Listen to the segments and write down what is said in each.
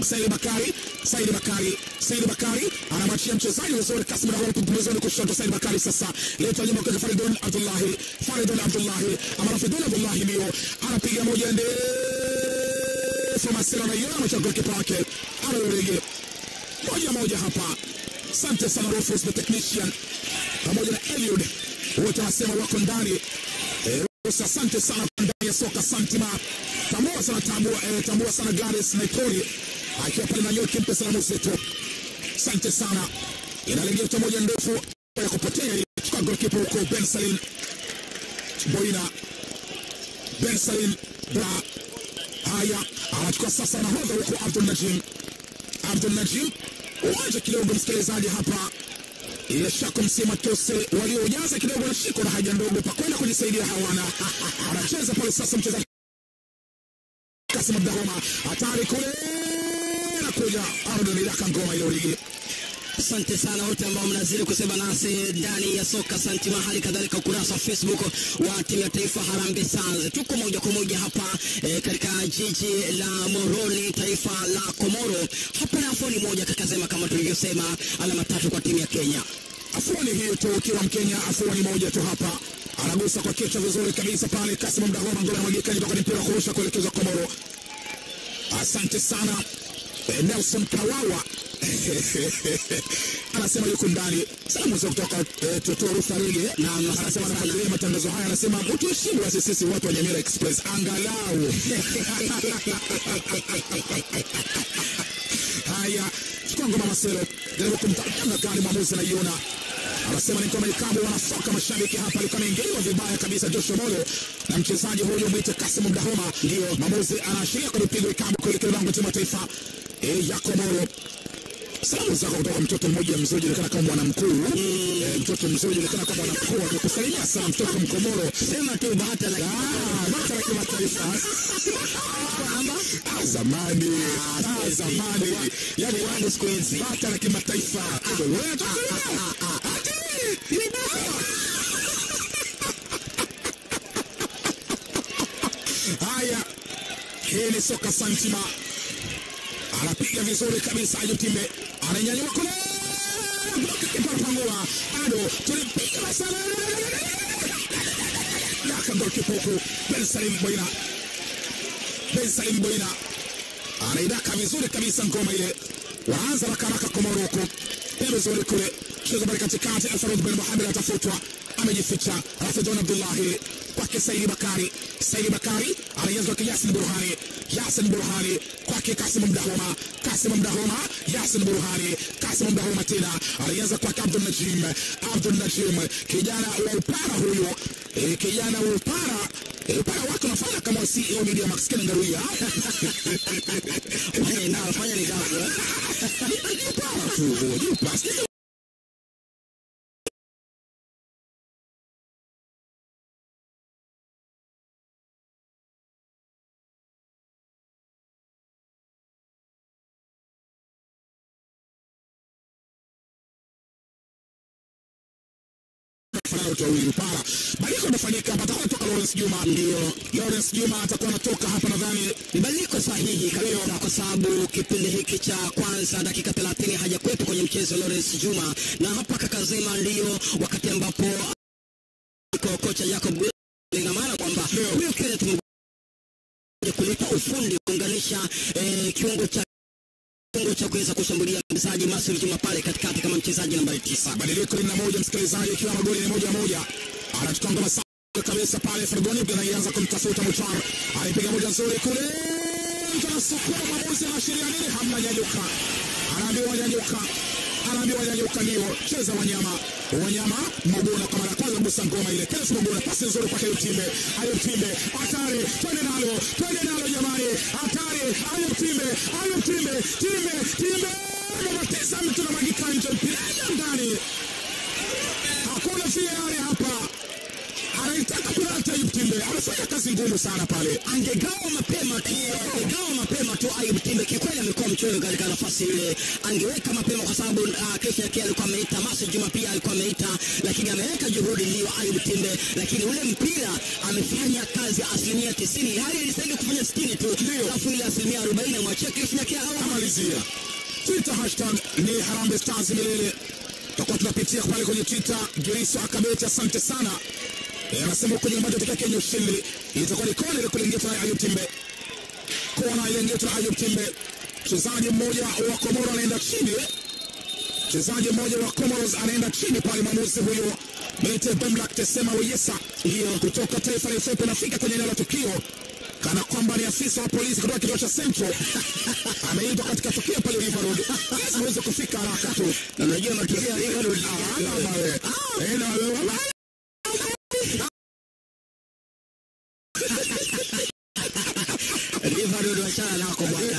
Saidi Bakari, Saidi Bakari, Saidi Bakari anamwachia mchezaji vizuri Kasim Dahomey pembezoni kushoto. Saidi Bakari sasa leta nyuma kwa Faridun Abdullahi, Faridun Abdullahi ama Rafidun Abdullahi ndio anapiga moja ndefu, Masira anaiona amechagua kipa wake Arorege moja moja hapa. Asante sana Rufus the technician pamoja na Eliud wote wanasema wako ndani. Eh, Rufus, asante sana kwa ndani ya soka Santima. Tambua sana tambua, eh, tambua sana Gladys Naipoli akiwa pale na Nyoki, mpe salamu zetu. Asante sana. Inalegea moja ndefu ya kupotea kwa goalkeeper huko Ben Salim Boina. Ben Salim Bra. Haya, anachukua sasa nahodha huko Abdul Najim. Abdul Najim uwanja kidogo, msikilizaji hapa ile shako msema tose waliojaza kidogo na shiko na haja ndogo pakwenda kujisaidia hawana. Anacheza pale sasa mchezaji Kasim Abdahoma, hatari kule na kuja Ardon Ilaka ngoma ile ligi. Asante sana wote ambao mnazidi kusema nasi ndani ya soka Santima, hali kadhalika ukurasa wa Facebook wa timu ya taifa Harambee Stars. Tuko moja kwa moja hapa e, katika jiji la Moroni, taifa la Komoro. Hapa na afoni moja kakazema, kama tulivyosema, alama tatu kwa timu ya Kenya. Afuani hiyo tu, ukiwa Mkenya, afuani moja tu hapa. Anagusa kwa kichwa vizuri kabisa pale. Kasim Abdahoma ngoma mwagika kutoka ni mpira wa kurusha kuelekezwa Komoro. Asante sana eh, Nelson Kawawa anasema yuko ndani. Salamu za kutoka eh, Toto Rutharege Na anasema anafuatilia matangazo haya, anasema mtuheshimu basi sisi watu wa Nyamira Express angalau. Haya, chukua ngoma Maselo, jaribu kumtanga gani mwamuzi anaiona anasema ni kama ikabu wanafoka mashabiki hapa, alikuwa ameingiliwa vibaya kabisa Joshua Molo na mchezaji huyo mwite Kasim Mdahoma. Ndio mwamuzi anaashiria kwa mpigo ikabu kuelekea lango timu ya taifa e, ya Komoro. Salamu zako kutoka mtoto mmoja mzuri julikana kama mwana mkuu e, mtoto mzuri julikana kama mwana mkuu amekusalimia sana mtoto Mkomoro. Sema tu bahata la Ah, bata la kimataifa Ah, zamani Ah, zamani yani wangu siku hizi. bata la kimataifa Wewe, Haya, hii ni soka Santima, anapiga vizuri kabisa. Ayub Timbe ananyanyua kule, kipapangua bado tulipiga sana yakagolkipa huku Ben Salim Boina, Ben Salim Boina anaidaka vizuri kabisa ngoma ile, wanaanza rakaraka Komoro huku pembezoni kule, cheza pale katikati. Alfarud Ben Mohamed atafutwa, amejificha. Rafidon Abdullahi kwake Saidi Bakari, Saidi Bakari anaianza kwake Yasin Burhani, Yasin Burhani kwake Kasim Mdahoma, Kasim Mdahoma, Yasin Burhani, Kasim Mdahoma tena anaianza kwake Abdul Najim, Abdul Najim kijana wa upara huyo, eh, kijana wa upara eh, upara wake unafanya kama CEO Media Max Ken Ngaruya Fanya nao, fanya ni gafu. upara tu, jupa kufanana wote wawili upara. Badiliko imefanyika hapa, atakuwa toka Lawrence Juma. Ndio Lawrence Juma atakuwa anatoka hapa, nadhani Ni badiliko sahihi kabisa, kwa sababu kipindi hiki cha kwanza dakika 30 hajakuwepo kwenye mchezo Lawrence Juma, na hapa kakazema ndio wakati ambapo ko- kocha Jacob Gwe- ina maana kwamba huyo Kenneth Mgoja kulipa ufundi kuunganisha eh, kiungo cha kiungo cha kuweza kushambulia mchezaji Masud Juma pale katikati kama mchezaji nambari tisa. badiliko lina moja, msikilizaji, ikiwa magoli ni moja moja, anachukua ngoma safi kabisa pale. Fergoni anaianza kumtafuta Muchar, anaipiga moja nzuri kule, mtu anasukuma, mwamuzi anaashiria nini? Hamna, nyanyuka, anaambiwa nyanyuka, anaambiwa nyanyuka, ndio cheza wanyama wanyama. Mogona kwa mara ya kwanza kugusa ngoma ile, Kenneth Mogona, pasi nzuri kwa Ayub Timbe, Ayub Timbe, hatari, twende nalo, twende nalo jamani, hatari, Ayub Timbe, Ayub Timbe, Timbe, Timbe, anatesa mtu na magika nje, mpira ndani, hakuna VAR hapa, anaitaka kula Asante Ayub Timbe, amefanya kazi ngumu sana pale. angegawa mapema tu, angegawa mapema tu Ayub Timbe. Kikweli amekuwa mchoyo katika nafasi ile, angeweka mapema kwa sababu uh, Chris Nyakea alikuwa ameita, Masi Juma pia alikuwa ameita, lakini ameweka juhudi ndio Ayub Timbe, lakini ule mpira amefanya kazi asilimia tisini, hali ilistahili kufanya sitini tu, alafu ile asilimia arobaini amwachia Chris Nyakea au Amalizia Twitter hashtag ni Harambee Stars milele. Tutakuwa tunapitia pale kwenye Twitter. Giriso Akabeti, asante sana. Eh, Anasema kwenye ambacho tokea Kenya ushindi itakuwa ni kona ile kulingetwa na Ayub Timbe, kona ile ingetwa na Ayub Timbe. Mchezaji mmoja wa Komoro anaenda chini, mchezaji mmoja wa Comoros anaenda chini pale. Mwamuzi huyo Mete Bemlak Tesema Weyesa hiyo kutoka taifa la Ethiopia anafika kwenye eneo la tukio kana kwamba ni afisa wa polisi kutoka kituo cha Central ameitwa katika tukio pale River Road. Lazima uweze kufika haraka tu. na unajua matukio ya River Road Ah, kama wewe. Eh, na wewe. River Road wachana nako bwana,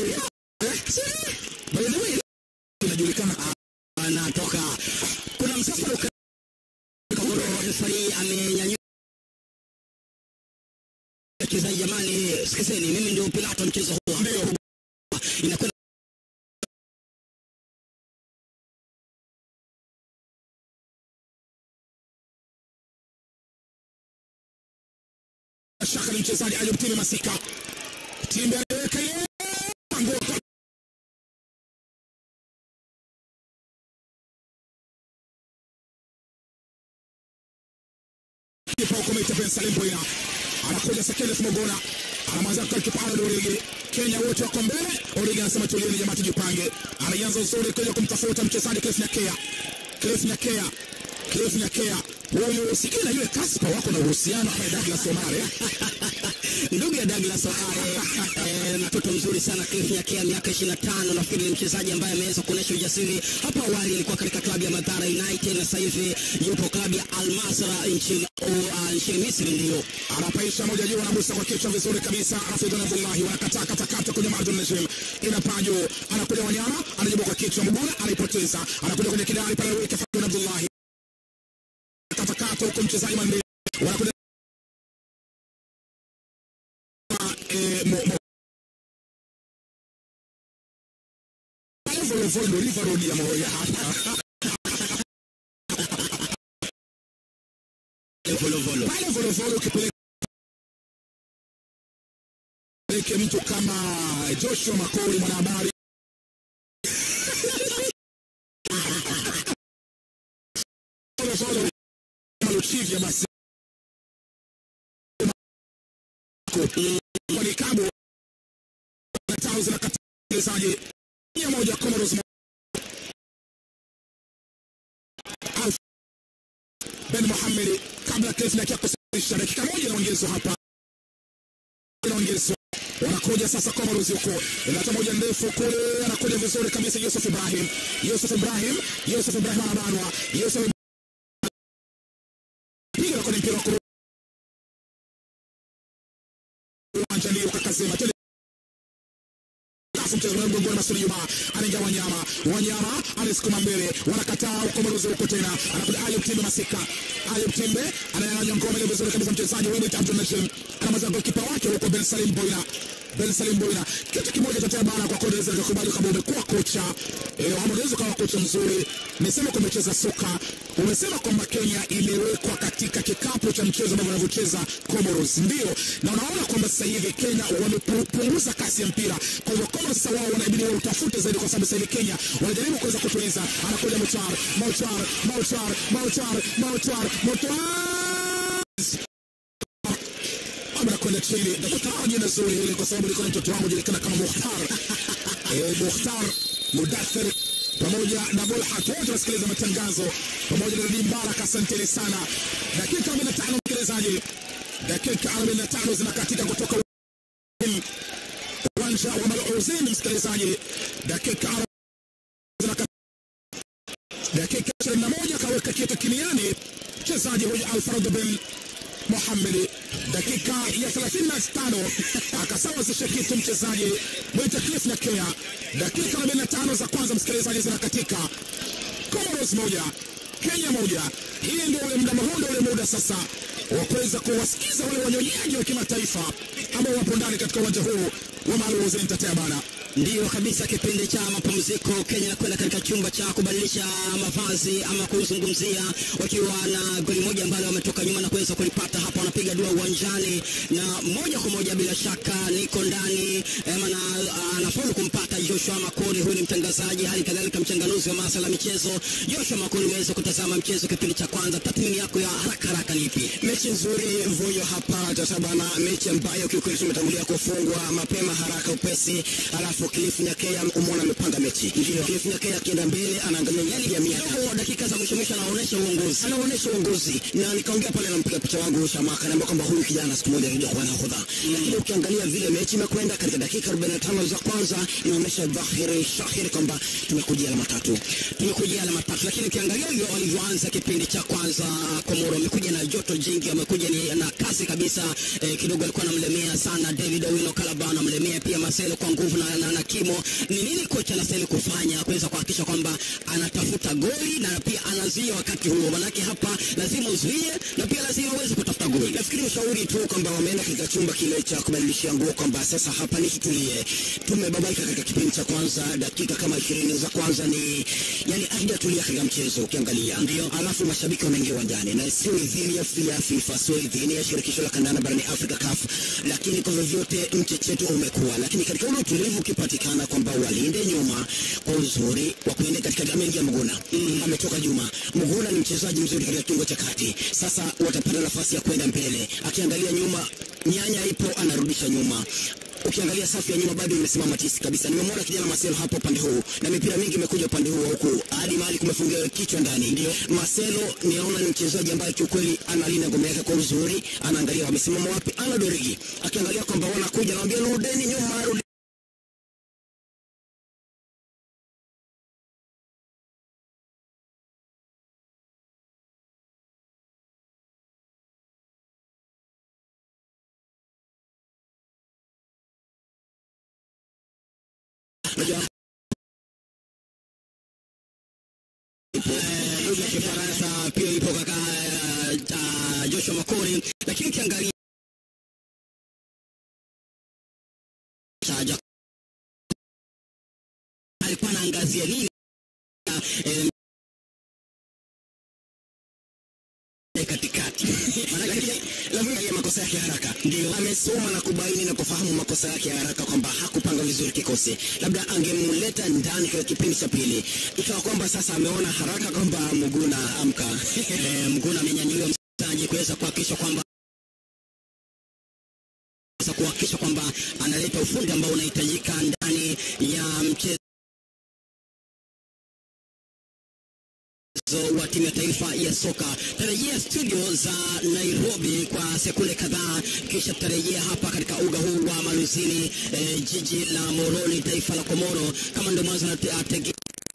By the way, inajulikana anatoka kuna msafara uka- Komoro, refari amenyanyua wachezaji, jamani, sikizeni, mimi ndio Pilato mchezo huu ndio inakwenda shaka ni mchezaji Ayub Timbe Masika. Timbe anaweka ile ngoma kwa kipa huko Mete Ben Salim Boina anakuja Sekeles Mogona anamwanza kwa kipa Arnold Origi. Kenya wote wako mbele. Origi anasema tulieni jamaa, tujipange. Anaanza uzuri kuja kumtafuta mchezaji Cliff Nyakea. Cliff Nyakea. Cliff Nyakea. Huyu sikii na yule Kaspa wako na uhusiano ama Douglas Omare. ndugu ya Douglas Ohare, eh, mtoto mzuri sana Cliff Nyakea, miaka 25. Nafikiri ni mchezaji ambaye ameweza kuonyesha ujasiri. Hapo awali alikuwa katika klabu ya Madhara United na sasa hivi yupo klabu ya Al Masra nchini uh, nchini Misri ndio anapaisha moja juu, anagusa kwa kichwa vizuri kabisa. Rafidun Abdullahi wanakataa katakata kwenye Mardun Najim, inapaa juu, anakuja Wanyama, anajibu kwa kichwa, Mguna anaipoteza, anakuja kwenye kidari pale, weka Rafidun Abdullahi katakata huko, mchezaji Mande wanakuja eh, mo, mo. Volo volo River Road ya Moroya hapa volo volo. pale volovolo ukipeleka peleke mtu kama Joshua Makori mwanahabari volovolo kama Luchivya basi kwa nikabu na tao zinakata mchezaji mia moja Comoros Alf Ben Mohamed kabla Cliff Nyakea kusafirisha dakika moja inaongezwa hapa, inaongezwa wanakuja sasa Comoros huko, inata moja ndefu kule, anakuja vizuri kabisa Yusuf Ibrahim, Yusuf Ibrahim, Yusuf Ibrahim anabanwa, Yusuf piga kwenye mpira wa kurusha uwanja, ndio kakazema tele Alafu mchezo wa mgongoni Masudi Juma anaingia Wanyama, Wanyama anasukuma mbele, wanakataa ukombozi huko tena, anakuja Ayub Timbe Masika, Ayub Timbe ananyang'anya ngoma ile vizuri kabisa, mchezaji huyu ni Abdul Najim anamaliza golikipa wake huko Ben Salim Boina Ben Salim Boina. Kitu kimoja cha tabara kwa kodeza nikakubali kama umekuwa kocha eh, ama unaweza kuwa kocha mzuri, nisema kwamba umecheza soka, umesema kwamba Kenya imewekwa katika kikapu cha mchezo ambao wanavyocheza Comoros, ndio na unaona kwamba sasa hivi Kenya wamepunguza kasi ya mpira. Kwa hivyo Comoros sasa wao wanabidi wautafute zaidi, kwa sababu sasa hivi Kenya wanajaribu kuweza kutuliza. Anakuja Mochar, Mochar, Mochar, Mochar, Mochar, Mochar anakwenda chini. Nakutaja jina zuri hili kwa sababu niko na mtoto wangu julikana kama Mukhtar eh, Mukhtar Mudathir pamoja na Bolhat wote wasikiliza matangazo pamoja na Nabii Mbarak, asanteni sana. Dakika 45 msikilizaji, dakika 45 zinakatika kutoka uwanja wa Maluzini msikilizaji, dakika 40 zinakatika dakika 21 kaweka kitu kiniani mchezaji huyu Alfred bin Mohamed dakika ya 35 akasawazisha kitu mchezaji mwita Cliff Nyakea. Dakika 45 za kwanza msikilizaji zinakatika, Comoros moja Kenya moja. Hii ndio ule muda, huu ndio ule muda sasa wa kuweza kuwasikiza wale wanyonyaji wa kimataifa ambao wapo ndani katika uwanja huu wa Maalim Hussein Tetea bana. Ndiyo kabisa, kipindi cha mapumziko Kenya inakwenda katika chumba cha kubadilisha mavazi ama kuzungumzia, wakiwa na goli moja ambalo wametoka nyuma na kuweza kulipata hapa, wanapiga dua uwanjani na moja kwa moja, bila shaka niko ndani na anafaulu kumpata Joshua Makori. Huyu ni mtangazaji, hali kadhalika mchanganuzi wa masuala ya michezo. Joshua Makori, umeweza kutazama mchezo kipindi cha kwanza, tathmini yako ya haraka haraka ni ipi? Mechi nzuri Vuyo hapa tatabana, mechi ambayo kiukweli tumetangulia kufungwa mapema haraka upesi, alafu Cliff Nyakea umeona amepanga mechi. Ndio Cliff Nyakea akienda mbele anaangalia yale ya miaka Kidogo dakika za mwisho mwisho anaonyesha uongozi. anaonyesha uongozi na nikaongea pale na mpiga picha wangu Shamaka, naambia kwamba huyu kijana siku moja atakuja kuwa nahodha. Lakini ukiangalia vile mechi imekwenda katika dakika 45 za kwanza, inaonyesha dhahiri shahiri kwamba tumekujia alama tatu. tumekuja alama tatu, lakini ukiangalia hivyo walivyoanza kipindi cha kwanza, Komoro wamekuja na joto jingi, wamekuja ni na kasi kabisa eh, kidogo alikuwa anamlemea sana David Owino Kalaba, anamlemea pia Marcelo kwa nguvu na, na, na kimo. Ni nini kocha anastahili kufanya kuweza kuhakikisha kwamba anatafuta goli na pia anazuia wakati huo? Manake hapa lazima uzuie na pia lazima uweze kutafuta goli. Nafikiri ushauri tu kwamba wameenda katika chumba kile cha kubadilishia nguo, kwamba sasa hapa ni tutulie. Tumebabaika katika kipindi cha kwanza, dakika kama ishirini za kwanza ni yani hatujatulia katika mchezo ukiangalia, ndio alafu mashabiki wameingia uwanjani na sio idhini ya FIA FIFA, sio idhini ya shirikisho la kandanda barani Afrika CAF, lakini kwa vyovyote mchecheto umekuwa, lakini katika ule utulivu ukipatikana kwamba walinde nyuma kwa uzuri wa kuenda katika amengia Mguna mm, ametoka Juma Mguna ni mchezaji mzuri katika kiungo cha kati, sasa watapata nafasi ya kwenda mbele, akiangalia nyuma nyanya ipo anarudisha nyuma ukiangalia safu ya nyuma bado imesimama tisi kabisa. Nimemwona kijana Marcelo hapo upande huu na mipira mingi imekuja upande huu wa huku hadi mahali kumefungiwa kichwa ndani. Ndio Marcelo niona ni mchezaji ambaye kiukweli analinda ngome yake kwa uzuri, anaangalia wamesimama wapi. Ana Dorigi akiangalia kwamba wanakuja, anamwambia rudeni nyuma, rudi lugha ya Kifaransa pia ipo kaka uh, Joshua Makori, lakini ukiangalia Chaja alikuwa anaangazia nini eh, katikati lakini lazima ya makosa yake haraka, ndio amesoma na kubaini na kufahamu makosa yake haraka, kwamba hakupanga vizuri kikosi. Labda angemleta ndani katika kipindi cha pili, ikawa kwamba sasa ameona haraka kwamba Muguna amka eh, Mguna amenyanyuliwa mchezaji kuweza kuhakikisha kwamba kuweza kuhakikisha kwamba analeta ufundi ambao unahitajika ndani ya mchezo wa timu ya taifa ya soka. Tarejea studio za Nairobi kwa sekunde kadhaa, kisha tutarejea hapa katika uga huu wa Maluzini, eh, jiji la Moroni, taifa la Komoro. Kama ndio mwanzo natege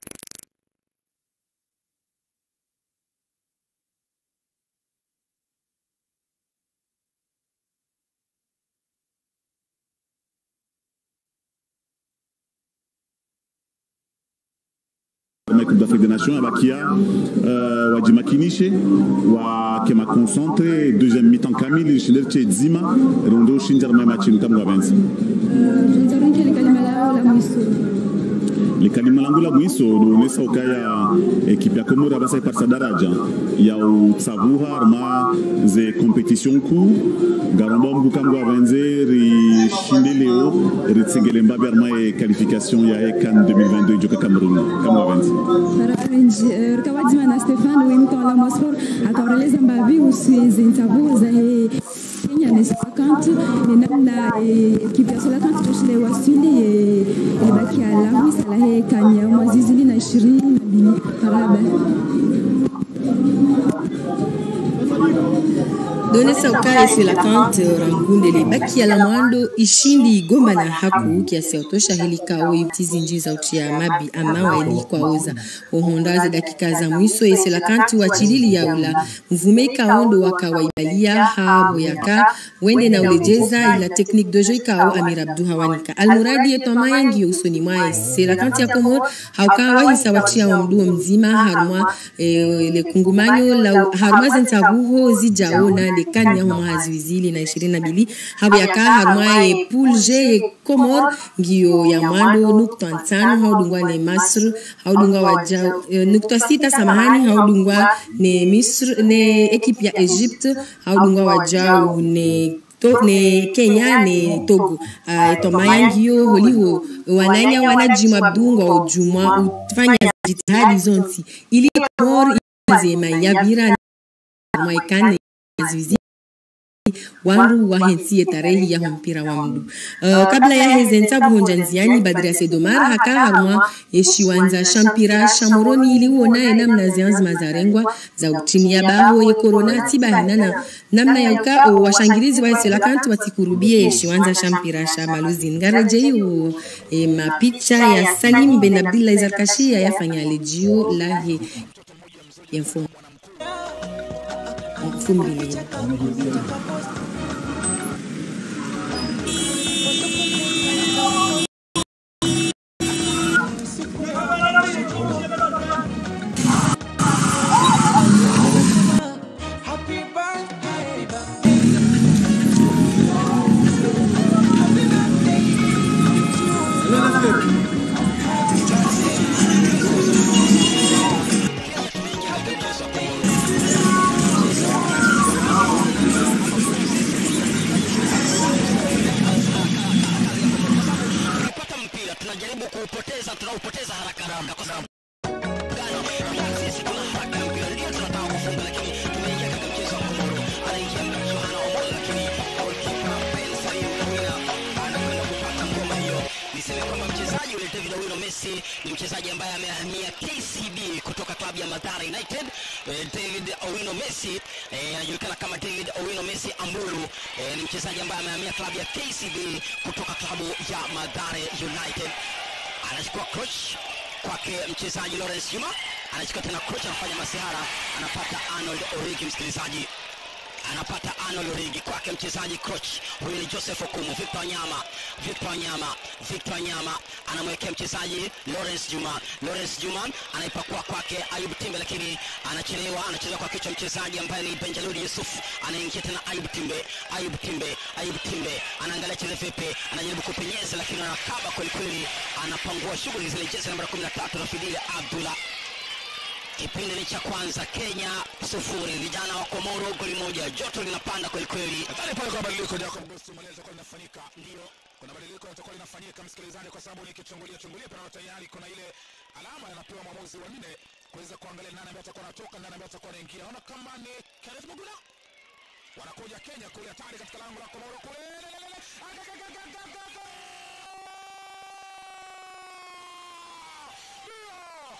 na Coupe d'Afrique des Nations abakia uh, wajimakinishe wakema concentre deuxième mi-temps kamili shilerche dzima rondo ushinjara mai machinu kamwe wavenza Nitarudia kalima lao la mwisho. likalima langu la mwiso doonesa ukaya ekipe ya komoro abasa parsa daraja ya utsavuha arma ze competition ku garomba mgu kamgu avenze rishinde leo ritsegele mbabe arma e qualification ya ecan 2022 joka cameroon kamgu avenze Ravenji rikawadzima na Stefano wimton la Mosfor akaoreleza mbavi usizi ntavuza he Kenya ni sakant ni namna ekipe ya Solakant toshile wasili ilibaki alamu sala he kanya mwazizili na ishirini na mbili haraba donesa ukae selakante rangundele baki ya la mwando ishindi igomba na haku kiasi ya utosha helikao itizinji za utia mabi ama waeli kwa oza ohondaze dakika za mwiso e selakanti wa chilili ya ula mvume ikaondo waka waibalia habo yaka wende na ulejeza ila teknik dojo ikao amir abdu hawanika almuradi eto mayangi usoni mwae selakanti ya komor hauka wahisa watia wa mduo mzima harumwa e, le kungumanyo la harumwa zentabuho zijao na le kan ya homa haziwizili na ishirini na mbili habo yaka harumwa ye pool G ye Comor ngiyo ya mwando nukta ntano haudungwa ne Masr haudungwa waja eh, nukta sita samahani haudungwa ne Misr ne ekipe ya Egypte haudungwa wajau ne to, ne Kenya ne Togo uh, etomaya ngiyo holiho wananya wanajima bdungwa ujumwa ufanya jitihadi zonsi ili Comor zema yabira mwaikane zizi wandu wahensie tarehi ya mpira wa mdu uh, kabla ya hezenza buhonja nziani badria sedomar haka harumwa yeshiwanza shampira shamoroni iliuona ye namna zianzi mazarengwa za utini ya baho ye korona tibahinana namna ya uka o washangirizi wa esela kantu watikurubie yeshiwanza shampira sha maluzi ngarejei o e, mapicha ya salim ben abdillah izarkashia yafanya lejio lahe ya mfumo mfumbili tukipata mpira tunajaribu kuupoteza tunaupoteza haraka haraka kwa sababu gano sisi tuna haraka ya mpira ndio tunataka kufunga lakini tumeingia katika mchezo wa komoro anaingia Yohana Omolo lakini goalkeeper Ben Salim Owina anakwenda kupata ngoma hiyo niseme kwamba mchezaji yule David Owino Messi ni mchezaji ambaye amehamia KCB kutoka klabu ya Mathare United eh, David Owino Messi eh, anajulikana kama David Owino Messi Ambulu eh, ni mchezaji ambaye amehamia klabu ya KCB kutoka klabu ya Mathare United anachukua coach kwake mchezaji Lawrence Juma anachukua tena coach anafanya masihara anapata Arnold Origi msikilizaji anapata Arnold Origi kwake mchezaji coach huyu ni Joseph Okumu Victor Nyama Victor Nyama Victor Nyama anamwekea mchezaji Lawrence Juma Lawrence Juma anaipakua kwake Ayub Timbe lakini anachelewa anacheza kwa kichwa mchezaji ambaye ni Benjalud Yusuf anaingia tena Ayub Timbe Ayub Timbe Ayub Timbe anaangalia cheze vipi anajaribu kupenyeza lakini anakaba kweli kweli anapangua shughuli zile jezi namba 13 Rafidili Abdullah Kipindi ni cha kwanza, Kenya sufuri, vijana wa Komoro goli moja. Joto linapanda kweli kweli. Nadhani pale kwa badiliko Jacob Gusto Maleza kwa linafanyika. Ndio. Kuna badiliko yatakuwa linafanyika msikilizaji, kwa sababu nikichungulia chungulia pana tayari kuna ile alama anapewa mwamuzi wa nne kuweza kuangalia nani ambaye atakuwa anatoka, nani ambaye atakuwa anaingia. Naona kama ni Kenneth Muguna. Wanakuja Kenya kule hatari katika lango la Komoro kule. Lelelele. Agagagagagaga. Ndio.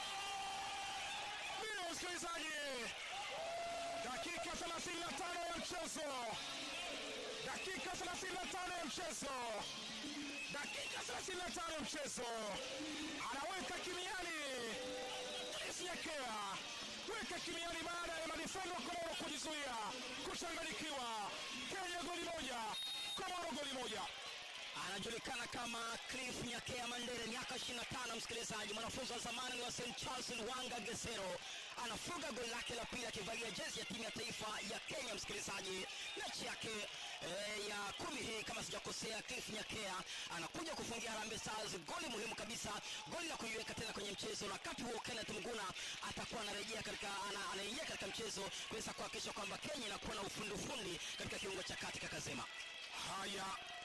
Ndio msikilizaji. Dakika 35 ya mchezo. Dakika 35 ya mchezo. Dakika 35 ya mchezo. Anaweka kimiani. Isiekea. Weka kimiani baada ya madifendo wa Komoro kujizuia, kuchanganyikiwa. Kenya goli moja, Komoro goli moja. anajulikana kama Cliff Nyakea Mandere, miaka 25, msikilizaji, mwanafunzi wa zamani wa St Charles Lwanga Gesero, anafunga goli lake la pili akivalia jezi ya timu ya taifa ya Kenya. Msikilizaji, mechi yake eh, ya kumi hii kama sijakosea, Cliff Nyakea anakuja kufungia Harambee Stars goli muhimu kabisa, goli la kuiweka tena kwenye mchezo. Na wakati huo Kenneth Mguna atakuwa anarejea katika ana, anaingia katika mchezo kuweza kuhakikisha kwamba Kenya inakuwa na ufundi ufundi katika kiungo cha kati. Kakazema Haya,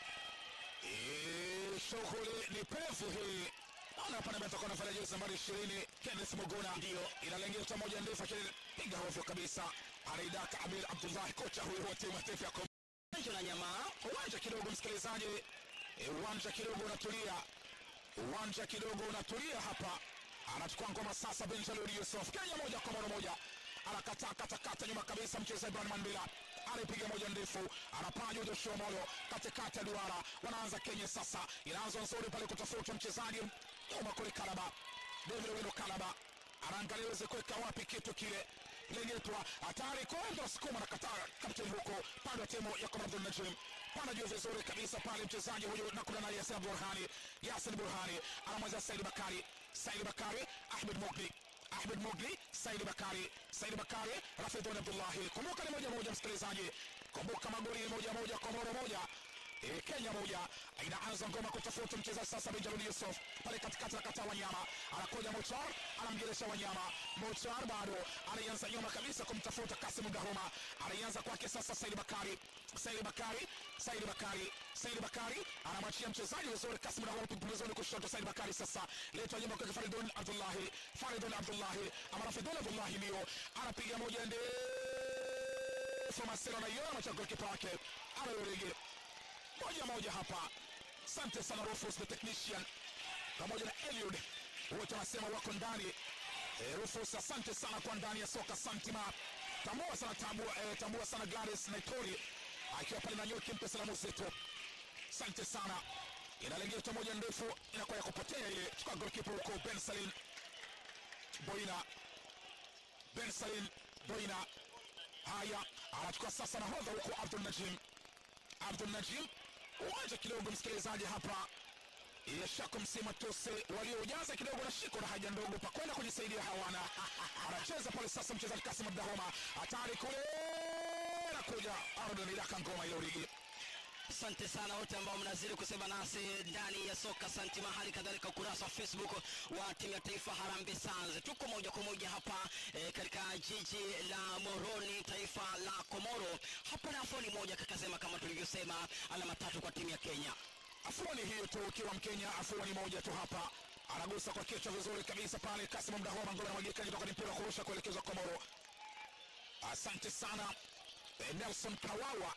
Eh, shughuli ni pevu hii. Naona hapa namba atakuwa anafanya jezi nambari 20 Kenneth Muguna, ndio inalengia moja ndefu, lakini piga hovyo kabisa. Anaidaka Amir Abdullah, kocha huyu wa timu ya taifa ya Komoro. Benjo na Nyamaa uwanja kidogo msikilizaji Eh, uwanja kidogo unatulia uwanja kidogo unatulia hapa anachukua ngoma sasa benjalud yusuf kenya moja komoro moja anakataa katakata nyuma kabisa mchezaji ibrahim mandila anapiga moja ndefu anapaa juu joshua molo katikati ya duara wanaanza kenya sasa inaanza nzuri pale kutafuta mchezaji nyuma kule kalaba david weno kalaba anaangalia iweze kuweka wapi kitu kile lengetwa hatari kwenda sukuma na kataa kapteni huko pande wa timu ya Komando Najim pana juu vizuri kabisa pale mchezaji huyu nakula na Yasin Burhani Yasin Burhani anamweza Said Bakari Said Bakari Ahmed Mogli Ahmed Mogli Said Bakari Said Bakari Rafidhon Abdullahi kumbuka ni moja moja msikilizaji kumbuka magoli ni moja moja komoro moja E, Kenya moja inaanza ngoma kutafuta mchezaji sasa. Benjamin Yusuf pale katikati anakataa Wanyama, anakuja Mochar, anamgeresha Wanyama. Mochar bado anaanza nyuma kabisa kumtafuta Kasim Dahoma, anaanza kwake sasa Said Bakari, Said Bakari, Said Bakari, Said Bakari anamwachia mchezaji vizuri Kasim Dahoma pembezoni kushoto. Said Bakari sasa letwa nyuma kwa Faridun Abdullahi, Faridun Abdullahi ama Faridun Abdullahi ndio anapiga moja ndefu, Masero anaiona machako kipa wake anayorege moja moja hapa. Asante sana Rufus the technician pamoja na Eliud, wote wanasema wako ndani. E, Rufus asante sana kwa ndani ya soka Santima. Tambua sana tambua, e, tambua sana Gladys Naitori akiwa pale na nyuki, mpe salamu zetu. Asante sana. Inalengia moja ndefu inakuwa ya kupotea ile. Chukua goalkeeper huko Ben Salim Boina, Ben Salim Boina. Haya, anachukua sasa nahodha huko Abdul Najim Abdul Najim uwanja kidogo, msikilizaji, hapa yashako msima tose waliojaza kidogo na shiko na haja ndogo pa kwenda kujisaidia hawana. Anacheza pale sasa mchezaji Kasim Abdahoma, hatari kule, nakuja Ardon Idaka ngoma ile urigi Asante sana wote ambao mnazidi kusema nasi ndani ya soka Santima, hali kadhalika ukurasa wa Facebook wa timu ya taifa Harambee Stars. Tuko moja kwa moja hapa e, katika jiji la Moroni, taifa la Komoro. Hapa na afoni moja kakasema, kama tulivyosema, alama tatu kwa timu ya Kenya. Afuani hiyo tu, ukiwa Mkenya, afuani moja tu hapa. Anagusa kwa kichwa vizuri kabisa pale Kasim Mdahoma, ngoma inamwagika kutoka ni mpira wa kurusha kuelekezwa Komoro. Asante sana eh, Nelson Kawawa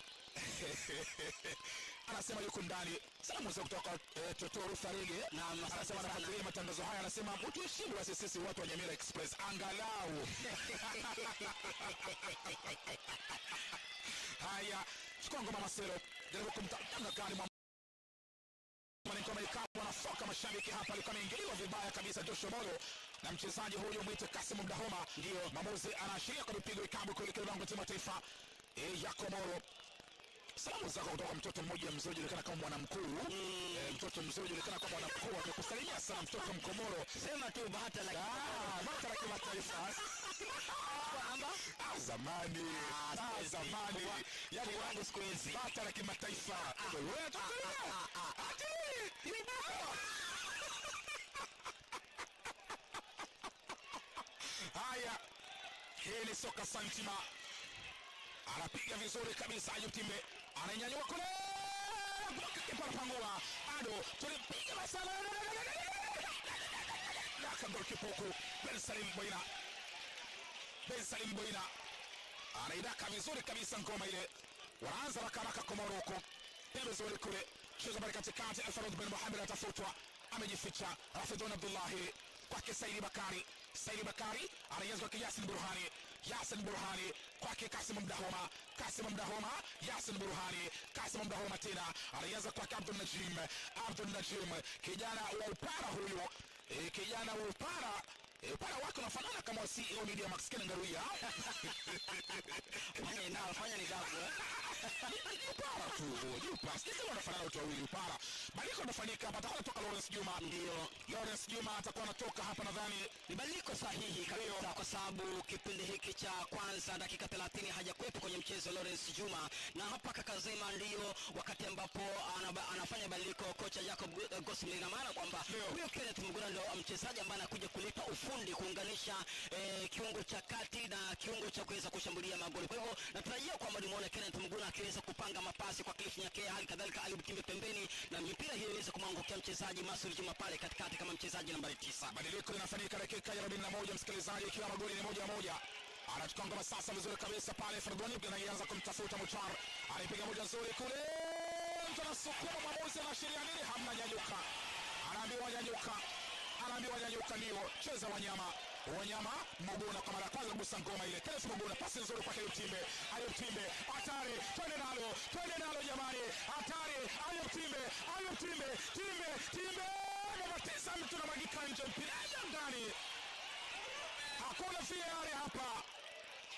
anasema yuko ndani. Salamu za kutoka eh, Totoro Farige Naam, asante anasema sana. anafuatilia matangazo haya, anasema mtuheshimu basi sisi watu wa Nyamira Express angalau. Haya, chukua ngoma Masero, jaribu kumtanga kani mwa ngoma ikawa wanafoka mashabiki hapa, alikuwa ameingiliwa vibaya kabisa Joshua Molo na mchezaji huyu mwite Kasim Mdahoma. Ndio mwamuzi anaashiria kwa mipigo ikabu kuelekea lango la timu ya taifa e, ya Komoro. Salamu zako kutoka mtoto mmoja mzee julikana kama mwana mkuu e, mtoto mzee julikana kama mwana mkuu amekusalimia sana mtoto Mkomoro. Sema tu bahata la Ah, bata la kimataifa kwamba Ah, zamani Ah, zamani yani wangu siku hizi bata la kimataifa Wewe unatokelea? Ati, ni bata. haya hii ni soka santima anapiga vizuri kabisa Ayub Timbe ananyanyua kule bloka kipa anapangua ado tulipiga masala daka golkipa huku Ben Salim Boina Ben Salim Boina anaidaka vizuri kabisa ngoma ile wanaanza rakaraka Komoro huko pembezoni kule cheza bali katikati Alfarud bin Muhammad atafutwa amejificha Rafidun Abdullahi kwake Saidi Bakari Saidi Bakari anaanza kwake Yasin Burhani Yasin Burhani kwake Kasim Mdahoma Kasim Mdahoma Yasin Burhani Kasim Mdahoma tena anaanza kwake Abdul Najim Abdul Najim kijana wa upara huyu e, kijana wa upara e, upara wake unafanana kama wa CEO Media Max Ken Ngaruya fanya nao fanya ni dafu eh? upara tu ni upara sisi wanafanana watu wawili upara badiliko linafanyika hapa atakuwa anatoka Lawrence Juma Ndio. Lawrence Juma atakuwa anatoka hapa nadhani ni badiliko sahihi kabisa kwa sababu kipindi hiki cha kwanza dakika 30 hajakuwepo kwenye mchezo Lawrence Juma, na hapa kakazema ndio wakati ambapo anaba, anafanya badiliko kocha Jacob Gu- Gosling, ina maana kwamba Ndio. huyo Kenneth Muguna ndio mchezaji ambaye anakuja kuleta ufundi kuunganisha eh, kiungo cha kati na kiungo cha kuweza kushambulia magoli. Kwa hivyo natarajia kwamba nimuone Kenneth Muguna akiweza kupanga mapasi kwa Cliff Nyakea, hali kadhalika Ayub Timbe pembeni, na mipira hiyo iweze kumwangukia mchezaji Masud Juma pale katikati kama mchezaji nambari tisa. badiliko linafanyika dakika ya 41 msikilizaji ikiwa magoli ni moja moja anachukua ngoma sasa vizuri kabisa pale Ferdoni anaanza kumtafuta Muchar anapiga moja nzuri kule mtu anasukuma mwamuzi anaashiria nini hamna nyanyuka anaambiwa nyanyuka anaambiwa nyanyuka ndio cheza wanyama wanyama Muguna kwa mara ya kwanza kugusa ngoma ile Kenneth Muguna pasi nzuri kwake Ayub Timbe Ayub Timbe hatari twende nalo twende nalo jamani hatari Ayub Timbe Ayub Timbe Timbe Timbe namba tisa mtu namwagika nje mpira ndani hakuna VAR hapa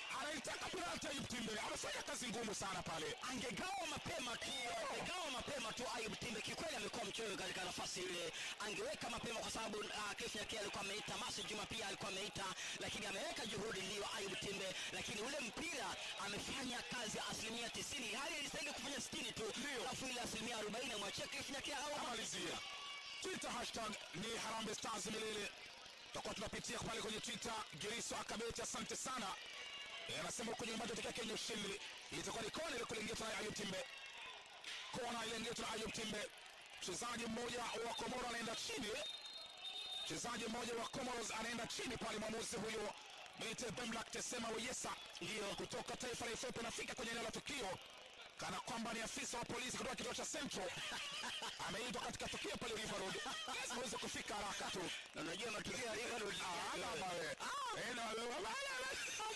anaitaka penalti Ayub Timbe, amefanya kazi ngumu sana pale. angegawa mapema tu angegawa mapema tu Ayub Timbe kikweli amekuwa mchoyo katika nafasi ile angeweka mapema kwa sababu uh, Cliff Nyakea alikuwa ameita Masi Juma pia alikuwa ameita lakini ameweka juhudi ndio Ayub Timbe lakini ule mpira amefanya kazi asilimia 90 hali ilistahili kufanya 60 tu alafu ile asilimia 40 amwachia Cliff Nyakea au amalizia twitter hashtag ni harambe stars milele tutakuwa tunapitia pale kwenye twitter geriso akabeti asante sana Eh, anasema huko nyumbani tutokea kenya ushindi itakuwa ni kona ile kulingia na ayub timbe kona ile ndio na ayub timbe mchezaji mmoja wa komoro anaenda chini mchezaji mmoja wa comoros anaenda chini pale mwamuzi huyo Mete Bemlak Tesema Weyesa ndio kutoka taifa la Ethiopia anafika kwenye eneo la tukio kana kwamba ni afisa wa polisi kutoka kituo cha Central ameitwa katika tukio pale River Road lazima aweze kufika haraka tu na unajua matukio ya River Road Ah, ama mawe. Eh, na wewe, wala, wala.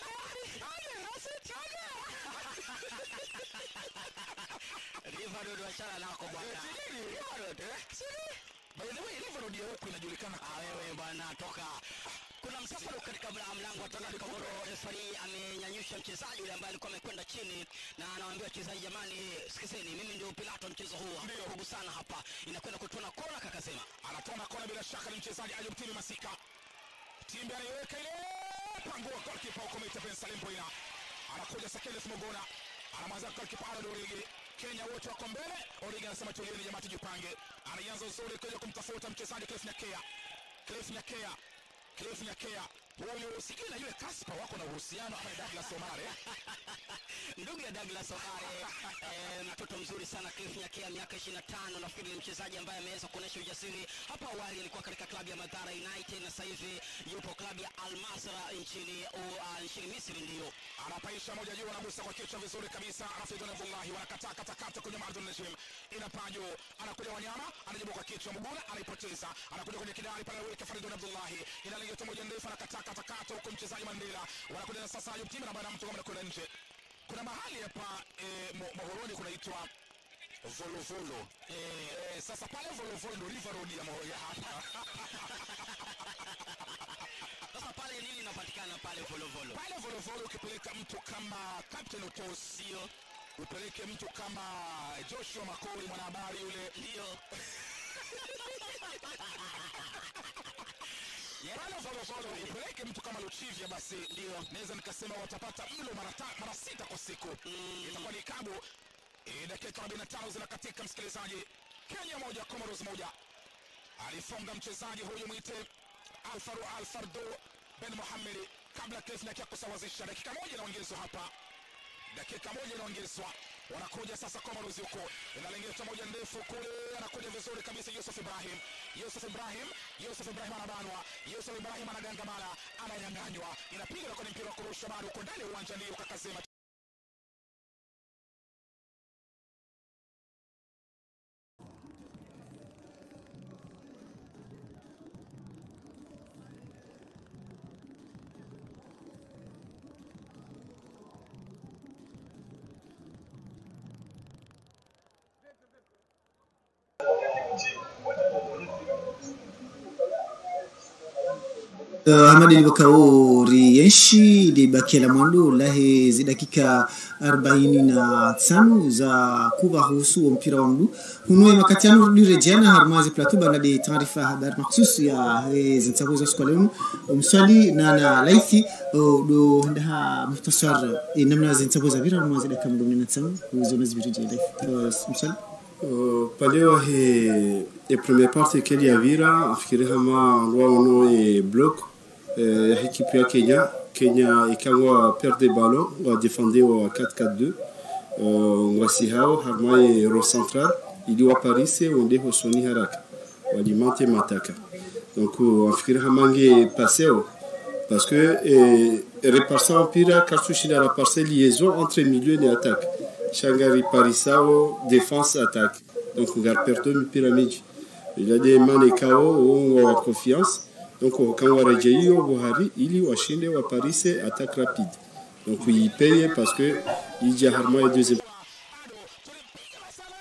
River Road wachana nako bwana River Road eh By the way, River Road ya huku inajulikana Ah, wewe bwana toka kuna msafara katika mla- mlango wa toka Komoro refari amenyanyusha mchezaji yule ambaye alikuwa amekwenda chini na anawaambia wachezaji jamani sikizeni mimi ndio pilato mchezo huu hakurugu sana hapa inakwenda kutona kona kakasema anatona kona bila shaka ni mchezaji Ayub Timi Masika timbe anaiweka ile pangua golkipa huko Mete Ben Salim Boina anakuja Sakeles Mogona anamwanza golkipa Harold Origi Kenya wote wako mbele Origi anasema tulieni jamaa tujipange anaanza uzuri kuja kumtafuta mchezaji Cliff Nyakea Cliff Nyakea Cliff Nyakea huyu sijui na yule Kaspa wako na uhusiano ama ni Douglas Omare ndugu ya Douglas Omare eh, mtoto mzuri sana Cliff Nyakea miaka 25 nafikiri ni mchezaji ambaye ameweza kuonyesha ujasiri hapo awali alikuwa katika klabu ya Madara United na sasa hivi yupo klabu ya Al Masra nchini uh, nchini Misri ndio anapaisha moja juu anagusa kwa kichwa vizuri kabisa Rafidun Abdullahi wanakataa katakata kwenye Mardun Najim inapaa juu anakuja wanyama anajibu kwa kichwa Muguna anaipoteza anakuja kwenye kidari pale weke Faridun Abdullahi inalenga moja ndefu anakataa katakata huko mchezaji Mandela wanakuja na sasa Ayub Timu na bwana mtu kama anakwenda nje kuna mahali hapa eh, Mo- Mohoroni kunaitwa Volovolo eh, eh, sasa pale Volovolo ndo River Road ya Mohoro ya hapa sasa pale nini inapatikana pale Volovolo pale Volovolo ukipeleka mtu kama Captain Otosio upeleke mtu kama Joshua Makori mwanahabari yule ndio pale Volovolo upeleke mtu kama Luchivya basi ndio naweza nikasema watapata mlo mara ta- mara sita kwa siku itakuwa ni kabu Eh, dakika 45 zinakatika msikilizaji Kenya moja Comoros moja alifunga mchezaji huyu mwite Alfaru Alfardo Ben Mohamed kabla Cliff Nyakea kusawazisha dakika moja inaongezwa hapa dakika moja inaongezwa wanakuja sasa Comoros huko inalengetwa moja ndefu kule anakuja vizuri kabisa Yusuf Ibrahim Yusuf Ibrahim Yusuf Ibrahim anabanwa Yusuf Ibrahim anagangamana ananyang'anywa inapiga na kwenye mpira wa kurusha bado uko ndani ya uwanja ndio kakasema Uh, Hamadi Bakauri Yenshi ilibakia la mwendo lahe zi dakika 45 za kuwahusu wa mpira wa mguu hunue makati yanu lirejeana harmazi plateau bana de taarifa ya habari maksus ya eh, zinsakuza siku leo mswali na na laithi uh, do ndaha muhtasar eh, namna zinsakuza vira harmazi dakika mdomini na tsamu uzona zibirije laithi uh, mswali Uh, paleo he e première partie keli ya vira afikiri hama lwaono e bloc eh, ya ekipe ya Kenya Kenya ikangwa perde ballon wa defende wa 4-4-2 uh, ngwasi hao harma e ro central iliwa Paris wende hosoni haraka walimante mataka donc uh, afikiri hamange paseo parce que eh, reparsa mpira kartushina la parcelle liaison entre milieu et attaque shangari parisao défense attaque donc ngar perdo mipira miji ila de mane kao uongo wa confiance donc quand wareje hiyo buhari ili washinde wa paris attaque rapide donc ipeye parce que ija harma ya deuxième bado tulimpiga masala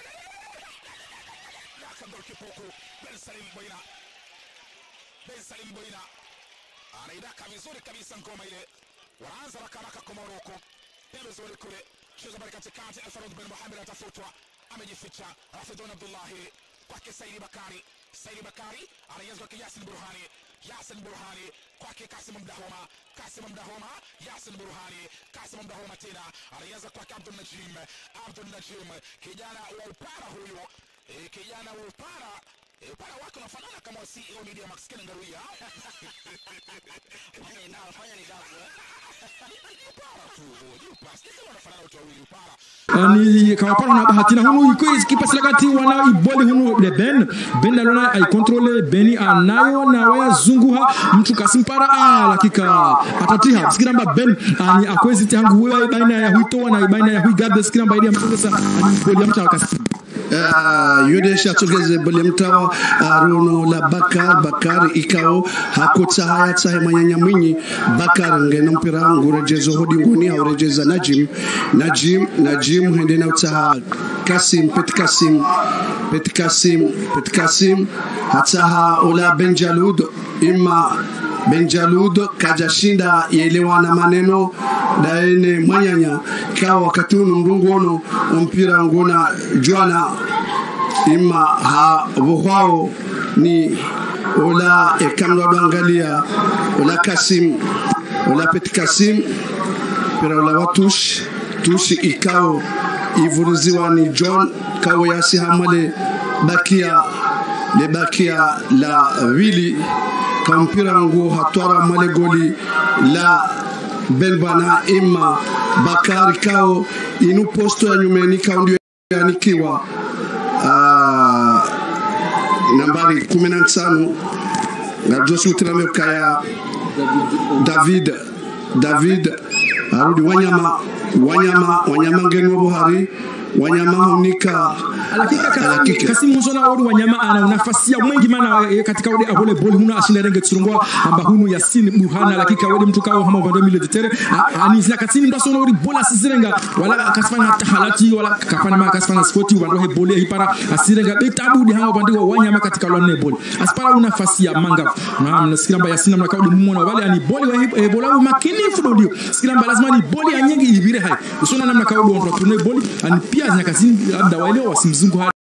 golkipa huku Ben Salim Boina Ben Salim Boina anaidaka vizuri kabisa ngoma ile wanaanza rakaraka kwa Moroko pembezoni kule cheza bali katikati Alfarud bin Muhammad atafutwa amejificha Rafidun Abdullahi kwake Saidi Bakari Saidi Bakari anajazwa kwa Yasin Burhani Yasin Burhani kwake Kasim Mdahoma Kasim Mdahoma Yasin Burhani Kasim Mdahoma tena anajaza kwake Abdul Najim Abdul Najim kijana wa upara huyo e, kijana wa upara e, upara wake unafanana kama wa CEO Media Max Ken Ngaruya fanya ni dabu upara tu upara sisi wanafanana watu wawili upara ni kawapana na bahati na hunu iko kipasi kati wana iboli hunu de ben ben alona ai controle beni anayo na waya zunguha mtu kasimpara ah lakika atatiha sikiramba ben ani akwezi tangu wewe baina ya huito na baina ya huigabe sikiramba ili amtongeza ani iboli mtu kasi Uh, yode shatugeze bolemtawa uh, runo la bakar bakar ikao hakutsa haya tsahe manyanya mwinyi bakar ngena mpira ngurejezo hodi ngoni haurejeza najim najim najim hende na utsaha kasim pet kasim pet kasim pet kasim hatsaha ola benjalud imma benjalud kajashinda yelewana maneno daene mwanyanya kawa wakati unu mrungu ono mpira nguna jwana ima ha vuhwao ni ola ekamlo angalia ola kasim ola peti kasim pira ola watush tushi ikao ivuruziwa ni john kawo yasi hamale bakia le bakia la wili kampira ngu hatwara male goli la belbana ima bakari kao inu posto ya nyumeni kao ndio yanikiwa uh, nambari kumi na tano ngajosutirame kaya david david arudi wanyama wanyama wanyama ngenu buhari wanyama hunika alakika kasimu musona wodi wanyama ana nafasi ya mwingi mana e, katika wodi abole boli huna ashinda renge tsurungwa amba hunu yasin buhana alakika wodi mtu kawo hama vando mile tetere ani zina kasini mdaso wodi bola sizirenga wala kasfana tahalati wala kafana ma kasfana spoti wando he boli hipara asirenga betabu di hama vando wanyama katika lone boli aspara una nafasi ya manga na mnasikira yasin mna kawdi mumona wale ani boli wa e, bola makini fudo ndio sikira lazima ni boli ya nyingi ibire hai usona namna kawdi on tourner boli ani pia zina kasini labda wale wasimzungu hadi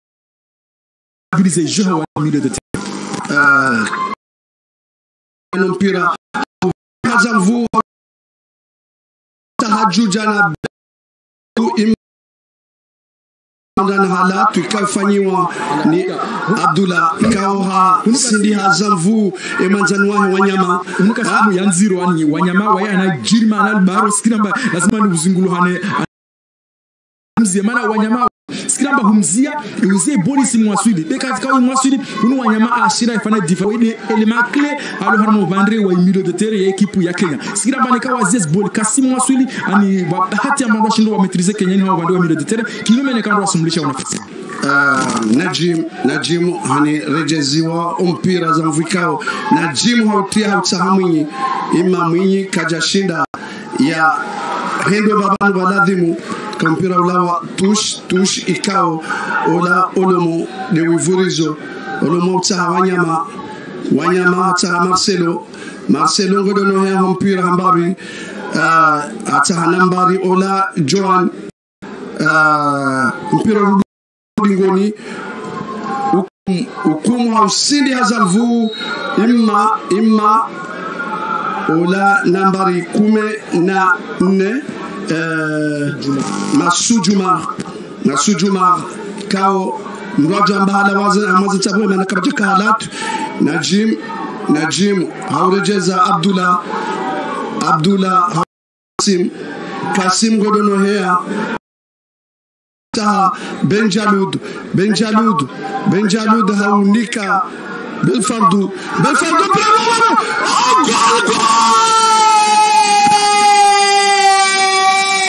utiliser jeu wa milieu de terrain. Uh, mpira kaza mvua tahajuja na ndana halatu ikafanyiwa ni abdullah ikaoha sindi hazamvu emanzanuwahe wanyama unuka simu ya nziro ani wanyama waye anajirima analbaro sikiramba lazima ni uzinguluhane mzie mana wanyama sikiramba humzia iuzie boli si mwaswidi de katika mwaswidi unu wanyama ashira ifana difa wede elema clé alo harmo vandre wa milieu de terrain ya ekipu ya Kenya sikiramba ni kawa zies boli kasi mwaswidi ani wa bahati ambayo shindo wa maîtriser Kenya ni wa vandre wa milieu de terrain kinyume ni kando wasumlisha unafasi Uh, najim najim hani rejeziwa umpira za mvikao najim hautia hautsaha mwinyi ima mwinyi kajashinda ya hendo babanu baladhimu kampira ulawa tush tush ikao ola olomo de wivurizo olomo utsaha wanyama wanyama atsaha marcelo marcelo ngodono ya mpira hambabi uh, atsaha nambari ola joan uh, mpira ngoni hukumu hausindi hazalvu imma imma ola nambari kume na nne uh, masu jumar masu jumar kao mraja mbahala amazi tabwe mana kabaja kahalat najim najim haurejeza abdullah abdullah kasim kasim godono hea taha benjalud benjalud benjalud haunika belfardu belfardu bravo oh, gol gol